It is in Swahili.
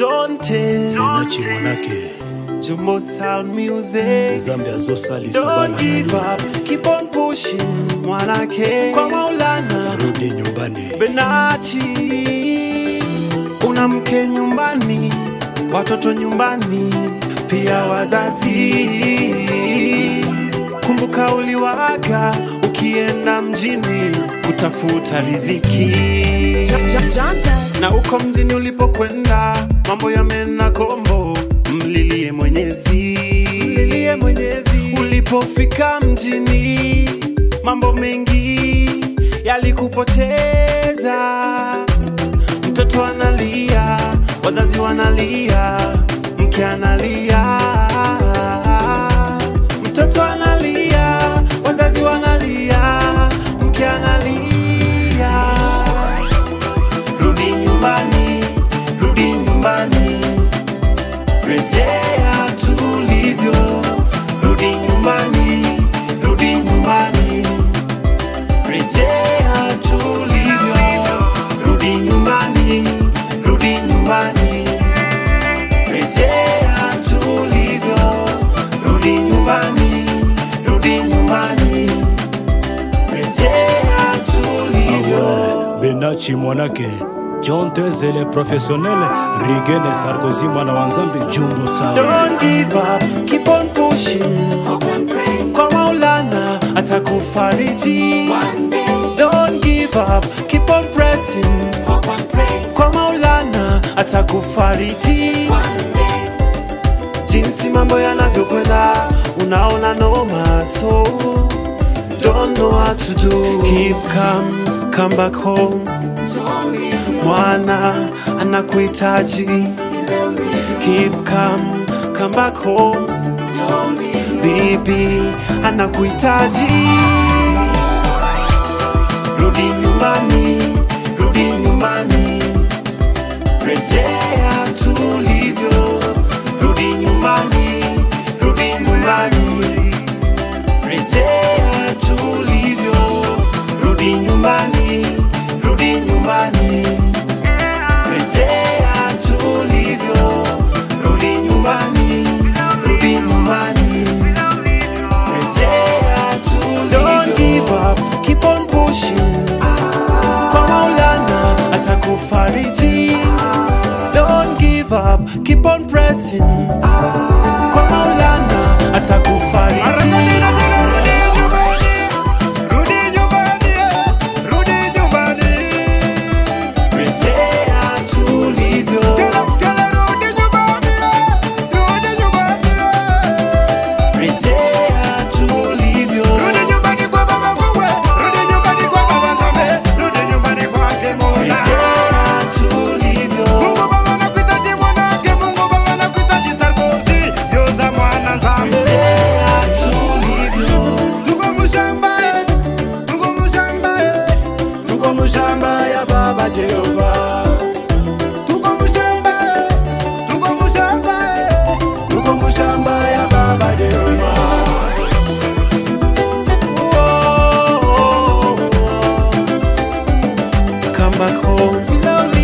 Jonte nachi mwanake Jumbo Sound Music zambi azosalisa Don't bana give up, keep on pushing mwanake kwa Maulana rudi nyumbani Benachi una mke nyumbani, watoto nyumbani, pia wazazi. Kumbuka uliwaga ukienda mjini kutafuta riziki na uko mjini ulipokwenda mambo yamena kombo, mlilie Mwenyezi, mlilie Mwenyezi. Ulipofika mjini mambo mengi yalikupoteza, mtoto analia, wazazi wanalia, mke analia, mtoto analia, wazazi wanalia, mke analia rudi nyumbani, rudi nyumbani, rejea tulivyo. Rudi nyumbani, rudi nyumbani, rejea tulivyo. Rudi nyumbani, rudi nyumbani, rejea tulivyo. Rudi nyumbani, rudi nyumbani, rejea tulivyo. benachi mwanake John Tezele professionnel Rigene Sarkozy mwana wa Nzambe Jumbo sawa Don't give up, keep on pushing. Hope and pray. Kwa Maulana atakufariji. One day, Don't give up, keep on pressing. hope and pray. Kwa Maulana atakufariji. One day, Jinsi mambo yanavyokwenda, unaona noma, so don't know what to do. Keep calm, come back home. Jolly, Mwana anakuhitaji. Keep calm, come back home. jolly, bibi anakuhitaji. Rudi nyumbani, rudi nyumbani, rejea tulivyo. Rudi nyumbani, rudi nyumbani, rejea tulivyo. Rudi nyumbani, rudi nyumbani, rejea tulivyo. Rudi nyumbani, rudi nyumbani. Rejea tulivyo. Don't give up, keep on pushing. Kwa Maulana atakufariji. Don't give up, keep on pressing. Kwa Maulana atakufariji. Rejea tulivyo. Rejea tulivyo. Rejea tulivyo. Rejea tulivyo. tuko mushamba tuko mushamba ya baba jehova tuko mushamba tuko mushamba tuko mushamba ya baba jehova Come back home.